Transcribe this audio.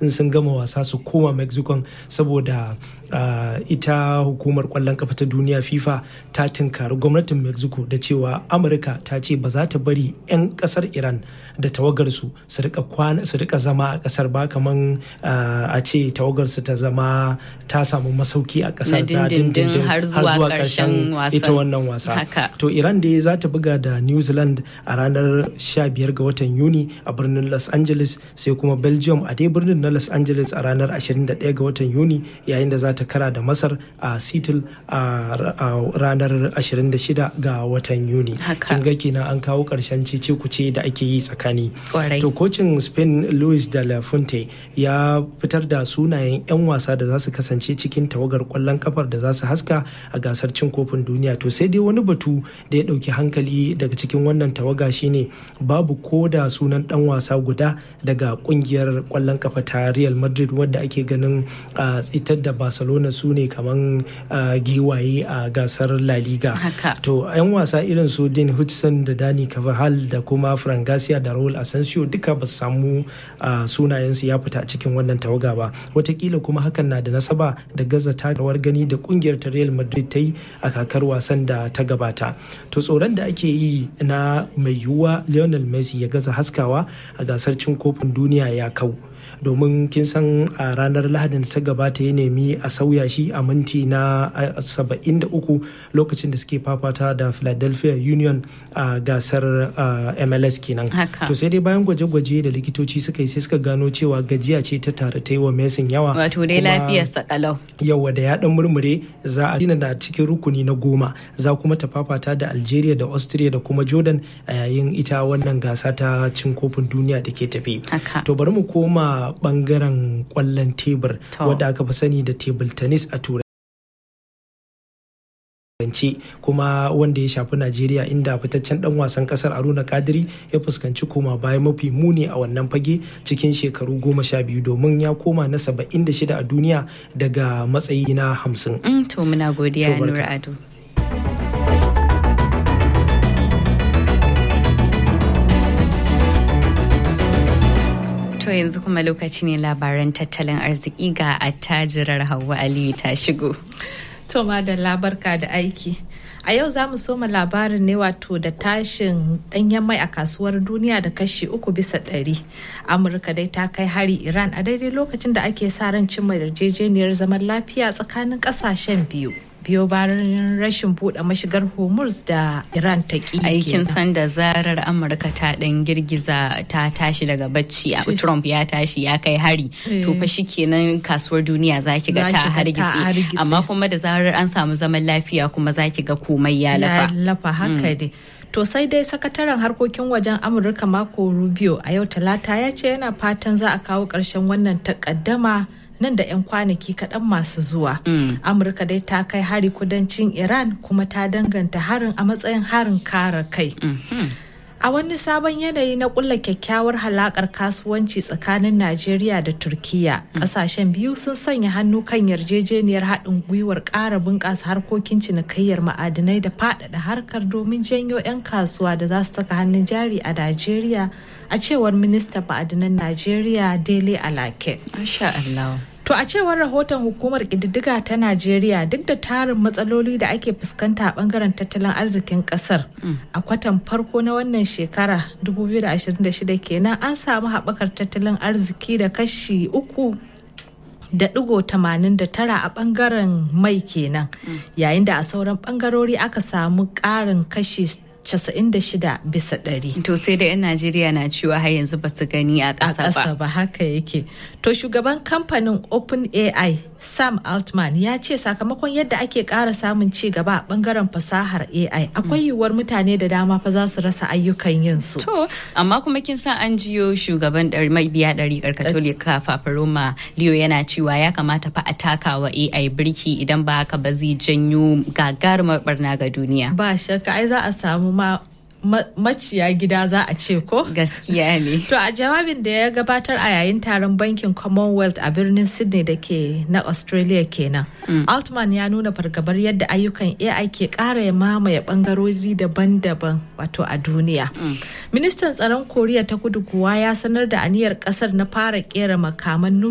in sun gama wasa su koma mexico saboda ita hukumar kwallon kafa ta duniya fifa ta tinkari gwamnatin mexico da cewa amurka ta ce ba za ta bari 'yan kasar iran da tawagarsu su rika zama a kasar ba kaman a ce tawagarsu ta zama ta samu masauki a kasar da dindindin har zuwa karshen ita wannan wasa to iran da za ta buga da new zealand a ranar 15 ga watan yuni a birnin los angeles sai kuma belgium a dai birnin na los angeles a ranar 21 ga watan yuni yayin da za ta kara da masar a seattle a ranar 26 ga watan yuni kin ga kenan an kawo karshen cece kuce da ake yi tsakani to kocin spain luis de la fuente ya fitar da sunayen 'yan wasa da za su kasance cikin tawagar kwallon kafar da za su haska a gasar cin kofin duniya to sai dai wani batu da ya dauki hankali daga cikin wannan tawaga shine babu ko da sunan dan wasa guda daga kungiyar kwallon kafa ta real madrid wadda ake ganin a tsitar da barcelona su ne kaman giwaye a gasar la liga to 'yan wasa irin su dean hudson da dani carvajal da kuma fran garcia da raul asensio duka ba su samu sunayensu ya fita a cikin wannan tawaga ba watakila kuma hakan na da nasaba da gaza takawar gani da kungiyar ta real madrid ta yi a kakar wasan da ta gabata to tsoron da ake yi na mai yiwuwa lionel messi ya gaza haskawa a gasar cin kofin duniya ya kau domin kin san a ranar lahadin da ta gabata ya nemi a sauya shi a minti na 73 lokacin da suke fafata da philadelphia union a gasar mls kenan to sai dai bayan gwaje-gwaje da likitoci suka yi sai suka gano cewa gajiya ce ta tare ta yi wa mesin yawa wato dai lafiyar sakalau yawa da ya dan murmure za a gina da cikin rukuni na goma za kuma ta fafata da algeria da austria da kuma jordan a yayin ita wannan gasa ta cin kofin duniya da ke tafi to bari mu koma bangaren kwallon tebur wadda aka fi sani da table tennis a turai kuma wanda ya shafi najeriya inda fitaccen dan wasan kasar aruna kadiri ya fuskanci koma baya mafi muni a wannan fage cikin shekaru goma sha biyu domin ya koma na saba'in da shida a duniya daga matsayi na hamsin. to muna godiya nura ado To yanzu kuma lokaci ne labaran tattalin arziki ga attajirar Hauwa Aliyu ta shigo. To da labarka da aiki. A yau za mu soma labarin ne wato da tashin ɗanyen mai a kasuwar duniya da kashi uku bisa ɗari. Amurka dai ta kai hari Iran a daidai lokacin da ake sa ran cimma yarjejeniyar zaman lafiya tsakanin ƙasashen biyu. biyo bayan rashin buɗe mashigar hormuz da iran ta ƙi aikin san da zarar amurka ta ɗan girgiza ta tashi daga bacci abu trump ya tashi ya kai hari to fa kenan kasuwar duniya za ki ga ta hargitse amma kuma da zarar an samu zaman lafiya kuma za ki ga komai ya lafa lafa haka dai To sai dai sakataren harkokin wajen Amurka Marco Rubio a yau talata ya ce yana fatan za a kawo ƙarshen wannan takaddama nan da 'yan kwanaki kaɗan masu zuwa. Amurka dai ta kai hari kudancin Iran kuma ta danganta harin a matsayin harin kare kai. A wani sabon yanayi na kulla kyakkyawar halakar kasuwanci tsakanin Najeriya da Turkiya, kasashen biyu sun sanya hannu kan yarjejeniyar haɗin gwiwar ƙara bunƙasa harkokin cinikayyar ma'adinai da faɗaɗa harkar domin janyo 'yan kasuwa da za su saka hannun jari a Najeriya a cewar ministan ma'adinan Najeriya Dele Alake. Masha Allah. To a cewar rahoton hukumar ƙididdiga ta Najeriya duk da tarin matsaloli da ake fuskanta a bangaren tattalin arzikin ƙasar a kwatan farko na wannan shekara 2026 kenan an samu haɓakar tattalin arziki da kashi uku da digo tamanin da tara a bangaren mai kenan yayin da a sauran bangarori aka samu ƙarin kashi 96 bisa ɗari. To sai da 'yan Najeriya na cewa har yanzu ba su gani a ƙasa ba. A ƙasa ba haka yake. To shugaban kamfanin Open AI Sam Altman ya ce sakamakon yadda ake ƙara samun ci gaba a ɓangaren fasahar AI akwai yiwuwar mutane da dama fa za su rasa ayyukan yin su. To amma kuma kin san an jiyo shugaban mabiya ɗari Katolika Fafaroma Leo yana cewa ya kamata fa a takawa AI birki idan ba haka ba zai janyo gagarumar barna ga duniya. Ba shakka ai za a samu ma maciya gida za a ce ko? Gaskiya ne. To a jawabin da ya gabatar a yayin taron bankin Commonwealth a birnin Sydney da ke na Australia kenan. Altman ya nuna fargabar yadda ayyukan AI ke ƙara ya mamaye bangarori daban-daban wato a duniya. Ministan tsaron Koriya ta kudu kuwa ya sanar da aniyar ƙasar na fara ƙera makaman